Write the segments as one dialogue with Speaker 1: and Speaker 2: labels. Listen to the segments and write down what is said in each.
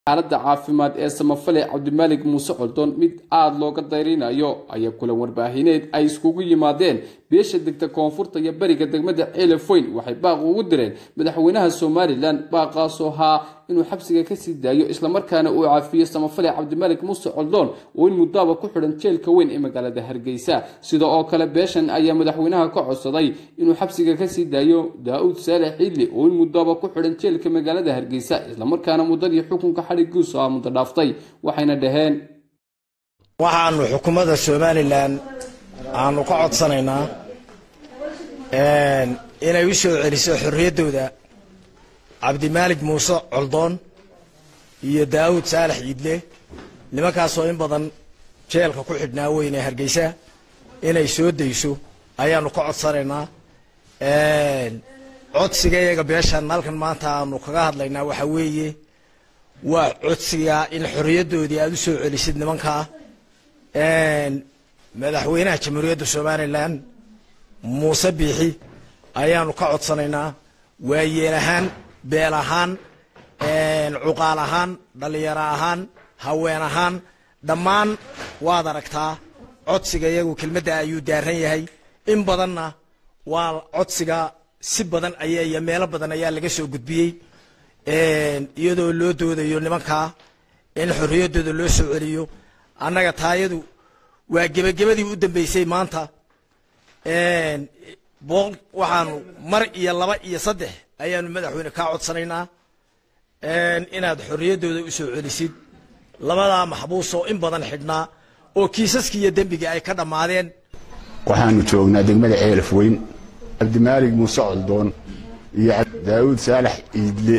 Speaker 1: xaaladda caafimaad ee samafale cabdimaalig muuse coldoon mid aada looga dayrinayo ayaa kulan warbaahineed ay iskugu yimaadeen beesha degta koonfurta iyo bariga degmada ceelefoyn waxay baaq ugu direen madaxweynaha somalilan baaqaasoo ahaa inuu xabsiga kasii daayo islamarkaana uu caafiyo samafale cabdimaalig muuse coldoon oo in muddaaba ku xidhan jeelka weyn ee magaalada hargeysa sida oo kale beeshan ayaa madaxweynaha ka codsaday inuu xabsiga kasii daayo daa-uud saalex ciidli oo in muddaaba ku xidhan jeelka magaalada hargeysa islamarkaana muddadii xukunka xadhigiisu ah muddo dhaaftay waxayna dhaheen
Speaker 2: waxaanu xukuumadda somalilan aanu ka codsanaynaa inay u soo celiso xorriyaddooda cabdimaalig muuse coldoon iyo daawud saalax ciidle nimankaasoo in badan jeelka ku xidhnaa weyne hargeysa inay soo dayso ayaanu ka codsanaynaa codsiga iyaga beeshan halkan maanta aanu kaga hadlaynaa waxaa weeye waa codsiga in xorriyaddoodii aada u soo celisid nimankaa madaxweynaha jamhuuriyadda somalilan muuse biixi ayaanu ka codsanaynaa waayeel ahaan beel ahaan cuqaal ahaan dhallinyaro ahaan haween ahaan dhammaan waad aragtaa codsiga iyagu kelmadda ayuu daaran yahay in badanna waa codsiga si badan aya iyo meelo badan ayaa laga soo gudbiyey iyadoo loo doodayo nimankaa in xorriyaddooda loo soo celiyo annaga taayadu waa gebagabadii u dambeysay maanta boqol waxaanu mar iyo laba iyo saddex ayaanu madaxweyne kaa codsanaynaa inaad xorriyaddooda u soo celisid labadaa maxbuus oo in badan xidhnaa oo kiisaskii iyo dembigii ay ka dhammaadeen
Speaker 3: waxaanu joognaa degmada ceelaf weyn cabdimaalig muuse coldoon iyo daawuud saalax ciidle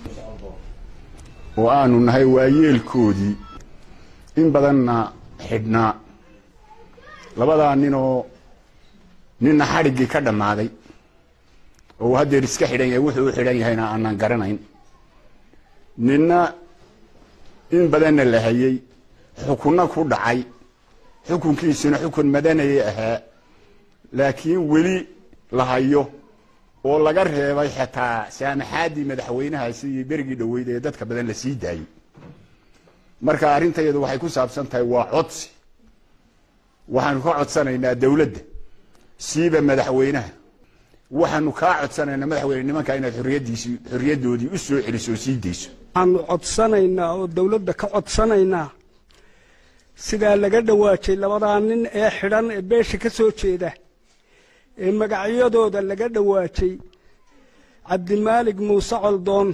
Speaker 3: oo aanu nahay waayeelkoodii in badanna xidhnaa labadaa ninoo ninna xadhiggii ka dhammaaday oo uu haddeer iska xidhan yahay wuxuu u xidhan yahayna aanan garanayn ninna in badanna la hayey xukunna ku dhacay xukunkiisuna xukun madanayay ahaa laakiin weli la hayo oo laga reebay xataa saamaxaaddii madaxweynahaasi iyo berigii dhoweyd ee dadka badan la sii daayey marka arrintayadu waxay ku saabsan tahay waa codsi waxaanu ka codsanaynaa dawladda siiba madaxweynaha waxaanu kaa codsanaynaa madaxweyne nimankaa inaad xorriyaddiisii xorriyaddoodii u soo celiso oo sii dayso
Speaker 4: waxaanu codsanaynaa oo dawladda ka codsanaynaa sidaa laga dhawaajay labadaa nin ee xidhan ee beesha ka soo jeeda ee magacyadooda laga dhawaajay cabdimaalig muuse coldoon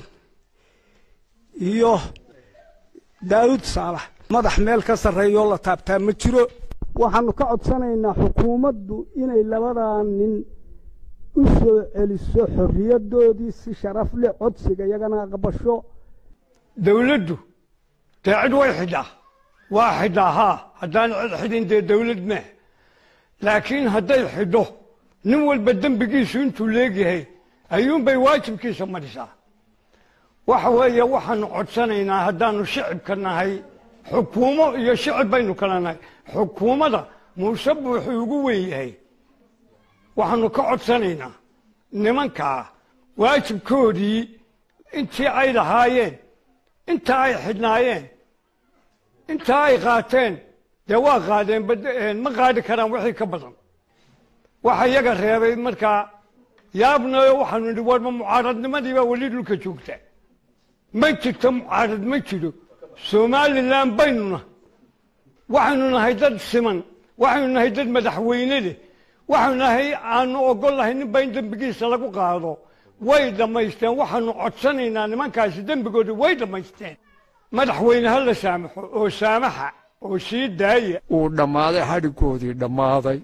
Speaker 4: iyo daawud saalax madax meel ka sarreeyoo la taabtaa ma jiro waxaanu ka codsanaynaa xukuumaddu inay labadaa nin u soo celiso xorriyaddoodii si sharaf leh codsiga iyagana aqbasho
Speaker 5: dawladdu dee cid way xidhaa waa xidhaa haa haddaan cid xidhin dee dawlad meh laakiin hadday xidho nin walba dembigiisu intuu leegyahay ayuunbay waajibkiisa madhisaa waxa weeye waxaanu codsanaynaa haddaanu shicibka nahay xukuumo iyo shicib baynu kala nahay xukuumadda muuse buuxuu ugu weyn yahay waxaanu ka codsanaynaa nimankaa waajibkoodii intii ay lahaayeen inta ay xidhnaayeen inta ay qaateen dee waa qaadeen ma qaadi karaan wixii ka badan waxa iyaga reebay markaa yaabnayo waxaanu nidhi warma mucaaradnimadiibaa weli dhulka joogta ma jirto mucaarad ma jiro somalilan baynuna waxaynu nahay dad siman waxaynu nahay dad madaxweyne leh waxaynu nahay aanu ogol nahay ninba in dembigiisa lagu qaado way dhammaysteen waxaanu codsanaynaa nimankaasi dembigooda way dhammaysteen madaxweyne ha la saamaxo oo saamaxa oo sii daaya
Speaker 6: uu dhammaaday xadhiggoodii dhammaaday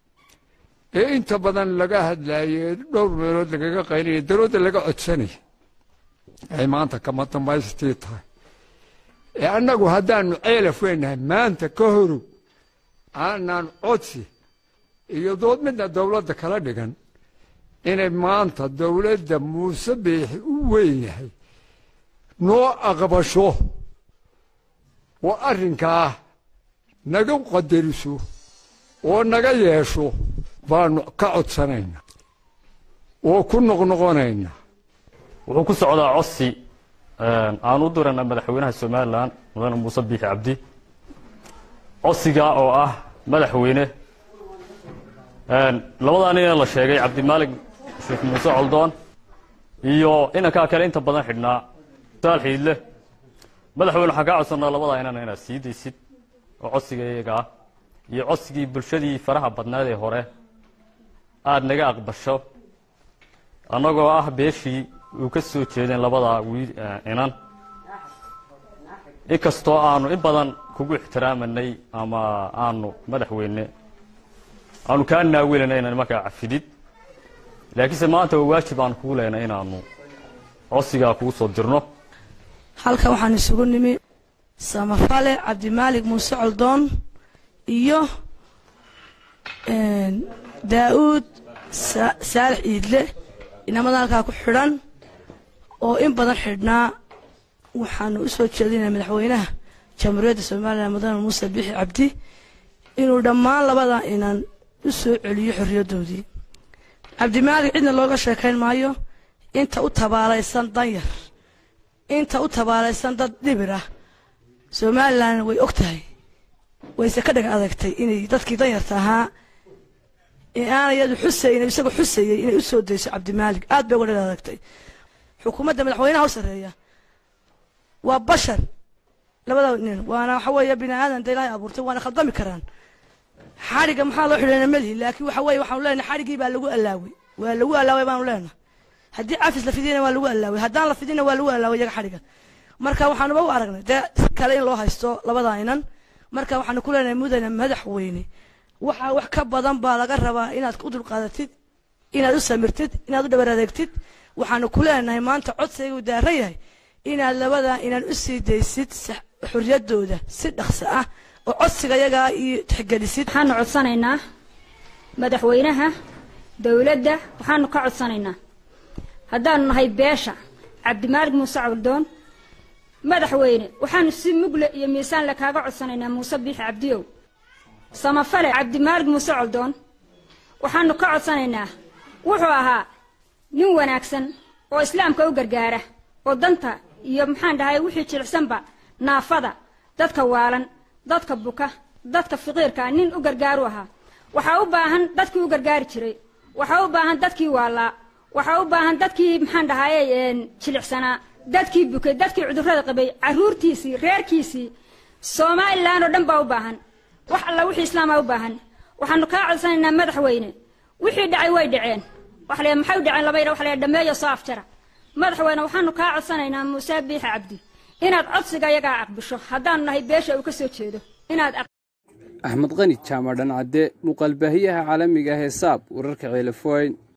Speaker 6: ee inta badan laga hadlaayey dhowr meelood lagaga qaynaya dawladda laga codsanaya ay maanta kama dambaystii tahay ee annagu haddaanu ceelaf weynahay maanta ka horow aanaan codsi iyo dood midna dawladda kala dhigan inay maanta dawladda muuse biixi u weyn yahay noo aqbasho oo arrinkaa naga qadariso oo naga yeesho baanu ka codsanaynaa oo ku noqnoqonaynaa
Speaker 7: wuxuu ku socdaa codsi aan u dirana madaxweynaha somalilan mudane muuse biixi cabdi codsiga oo ah madaxweyne labadaa nin ee la sheegay cabdimaalig sheekh muuse coldoon iyo inankaa kale inta badan xidhnaa saal xiidle madaxweyne waxaan kaa codsanaa labadaa inan inaad sii daysid oo codsiga iyaga ah iyo codsigii bulshadii faraha badnaad ee hore aada naga aqbasho annagoo ah beeshii uu ka soo jeedeen labadaa wiil inan inkastoo aanu in badan kugu ixtiraamanay ama aanu madaxweyne aanu kaa naawilanay inaan markaa cafidid laakiinse maanta waa waajib aan kugu lehnay inaanu codsigaa kugu soo dirno
Speaker 8: halkan waxaan isugu nimi samafale cabdimaalig muuse coldoon iyo daa-uud saalax iidle inamada halkaa ku xidhan oo in badan xidhnaa waxaanu u soo jeedinaya madaxweynaha jamhuuriyadda somalilan mudane muuse bixi cabdi inuu dhammaan labadaa inan u soo celiyo xorriyaddoodii cabdimaalig cidna looga sheekayn maayo inta u tabaalaysan danyar inta u tabaalaysan dad dhibir ah somalilan way og tahay wayse ka dhag adagtay inay dadkii danyarta ahaa aanay iyadu xusayn isagoo xusayay inay u soo dayso cabdimaalig aad bay uga dhag adagtay xukuumadda madaxweynaha u sarreeya waa bashar labada nin waana waxa weeye bini aadan da ilaahay abuurtay waana khaldami karaan xadhigga maxaa loo xidhayna melihi laakiin waxa weeye waxaanu leenahay xadhiggii baa lagu allaaway waa lagu allaaway baanu leenahay haddii cafis la fidiyana waa lagu allaaway haddaan la fidina waa lagu allaaway iyaga xadhigga marka waxaanuba u aragnay dee kale in loo haysto labadaa inan marka waxaanu ku leenahay mudane madaxweyne waxaa wax ka badan baa laga rabaa inaad u dulqaadatid inaad u samirtid inaad u dhabar adeegtid waxaanu ku leenahay maanta codsigaygu daaran yahay inaad labadaa inaan u sii daysid xorriyaddooda si dhaqso ah oo codsiga yagaa iyo tixgelisid
Speaker 9: waxaanu codsanaynaa madaxweynaha dowladda waxaanu ka codsanaynaa haddaanu nahay beesha cabdimaalig muuse cabdoon madaxweyne waxaanu si mugle iyo miisaanle kaaga codsanaynaa muuse biixi cabdiyow samafale cabdimaalig muuse coldoon waxaanu ka codsanaynaa wuxuu ahaa nin wanaagsan oo islaamka u gargaara oo danta iyo maxaan dhahay wixii jilicsanba naafada dadka waalan dadka buka dadka faqiirka nin u gargaaru ahaa waxaa u baahan dadkii u gargaari jiray waxaa u baahan dadkii waalaa waxaa u baahan dadkii maxaan dhahaye jilicsanaa dadkii bukay dadkii cudurrada qabay carruurtiisii reerkiisii somalilan oo dhan baa u baahan wax alla wixii islaamaa u baahan waxaanu kaa codsanaynaa madaxweyne wixii dhacay way dhaceen waxa la maxay u dhaceen laba yidha waxa la dhameeyo soo afjara madaxweyne waxaanu kaa codsanaynaa muuse biixi cabdi inaad codsiga yagaa aqbisho haddaanu nahay beesha uu ka soo jeedo inaad
Speaker 1: axmed qani jaamac dhancadde muuqaalbaahiyaha caalamiga ah ee saab wararka ceelefoyn